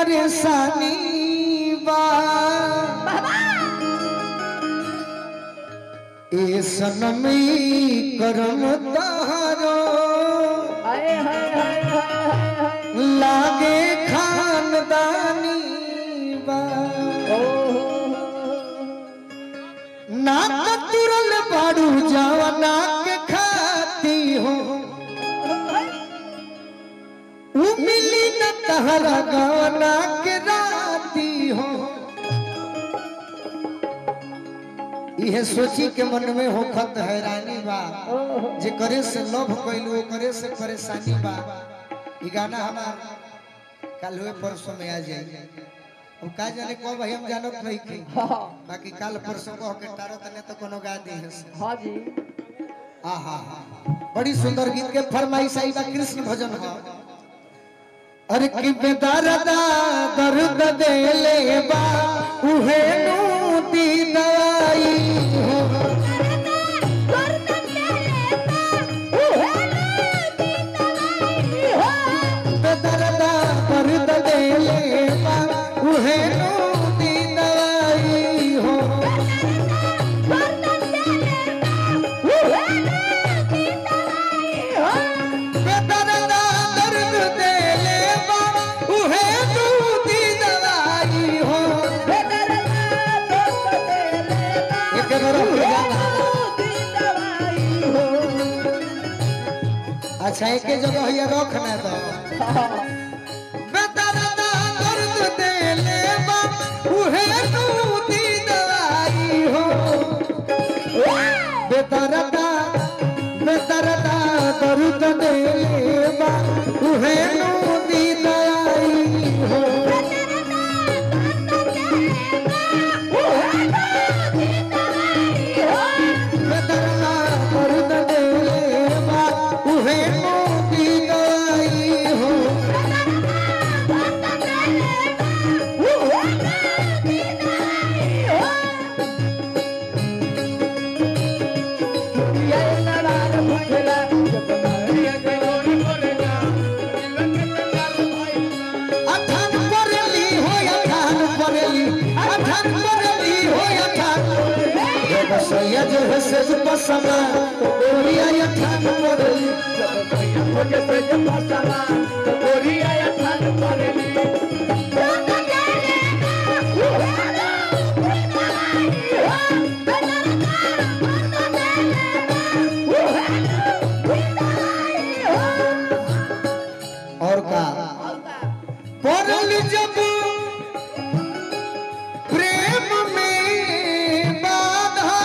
परेशानी बा ए सनमी करम तारो हाय हाय हाय हाय हाय हाय लागे खानदानी बा ओ हो ना तुरल बाड़ू जवना के खाती हो उ मिली न तहरा गवना के राती हो इहे सोची के मन में होखत हैरानी बा जे करे से लव कैलू करे से परेशानी बा ई गाना हमार कल हुए परसों में आ जाए अब का जाने कब भाई हम जानत नहीं की हाँ बाकी कल परसों कह के टारो तने तो कोनो गा दी है से हाँ जी आहा बड़ी सुंदर गीत के फरमाइश आई बा कृष्ण भजन हो अरे कि बेदर्दा दर्द दे ले बा उहे नु दी दवाई हो बेदर्दा दर्द दे ले बा उहे नु दी दवाई हो बेदर्दा दर्द दे ले बा उहे नु दी दवाई हो एक तरफ गाना अच्छा एक जगह ये रखना तो बेदर्दा दर्द दे ले बा उहे नु दी दवाई हो बेदर्दा बेदर्दा दर्द दे ले बा उहे नु दी दवाई हो बेदर्दा दर्द दे ले बा उहे नु दी दवाई हो अठान परेली हो अठान परेली अठान परेली हो अठान जब सैयद हसज पसमा ओरिया अठान परेली और का पड़ल जब प्रेम में बाधा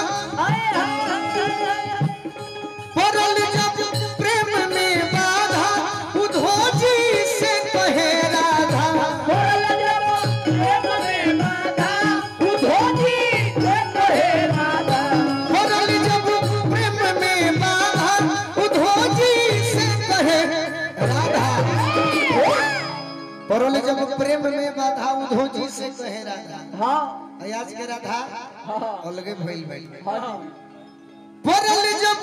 पड़ल जब प्रेम में बाधा उधो जी से कहे राधा पड़ल जब प्रेम में बाधा उधो जी से कहे राधा पड़ल जब प्रेम में बाधा उधो जी से कहे राधा हाँ आज के राधा हाँ अलगे भइल भइल हाँ जी पड़ल जब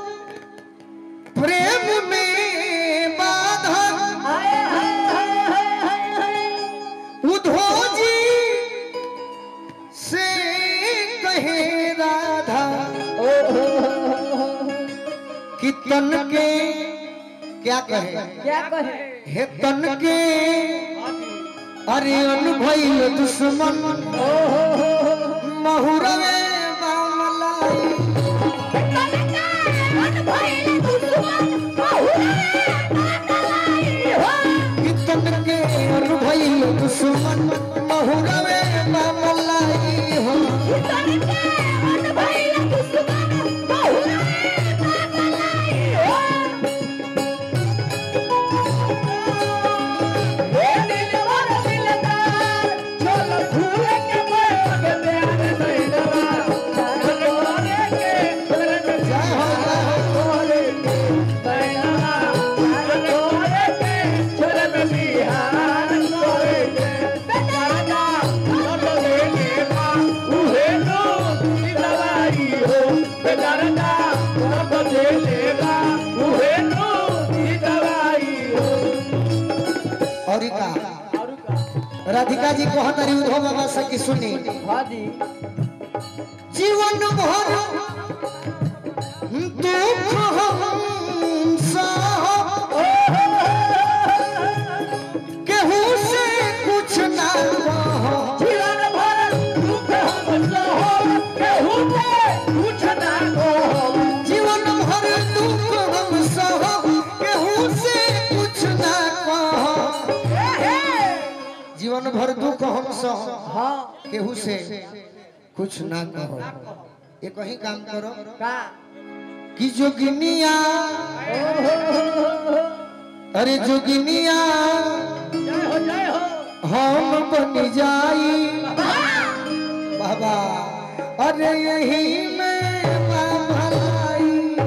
प्रेम में बाधा हाय हाय हाय हाय हाय हाय उधो जी से कहे राधा कि तन के क्या कहे क्या कहे हे तन के अरे अनुभव दुश्मन महुरवे बामलाई कि तन के अनुभव दुश्मन महुरवे बामलाई हो जय हो जय हो और का राधिका जी को हतारी उधो बाबा से की सुनी हाँ जी जीवन भर दुख हम सह केहू से कुछ ना कहो जीवन भर दुख हम सहो केहू से कुछ ना कहो जीवन भर दुख हम सह केहू से कुछ ना कहो जीवन भर दुख हम सह हाँ केहू से कुछ ना कहो ये कहीं काम करो का कि जोगिनिया अरे जोगिनिया जय हो जय हो हम बन जाई बाबा अरे यही में बा भलाई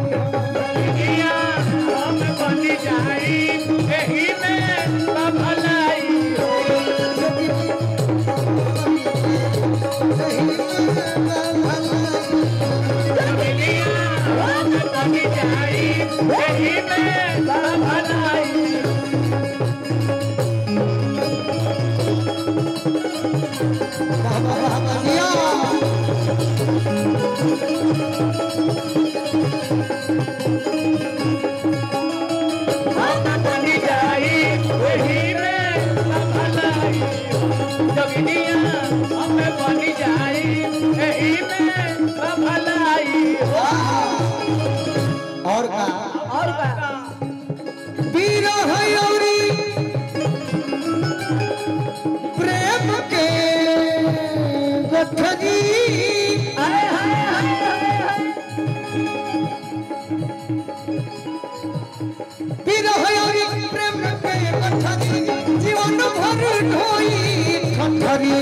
हम बन जाई एही में भलाई हम बन जाई एही में भलाई हम बन जाई एही में भलाई जगनिया हम बन जाई एही में भलाई और का और का वीर हयोरी प्रेम के गठरी हाय हाय हाय हाय वीर हयोरी प्रेम के गठरी जीवन भर ढोई ठठरी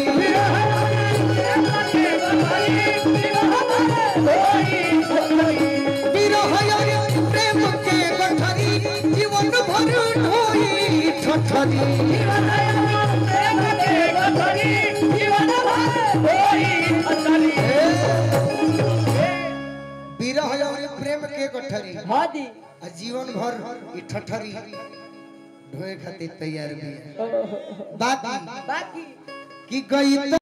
वीर हयोरी प्रेम के गठरी जीवन भर ढोई ठठरी वीर हयोरी प्रेम के गठरी हाँ जी आ जीवन भर ई ठठरी ढोए खातिर तैयार भी है बाकी बाकी कि गई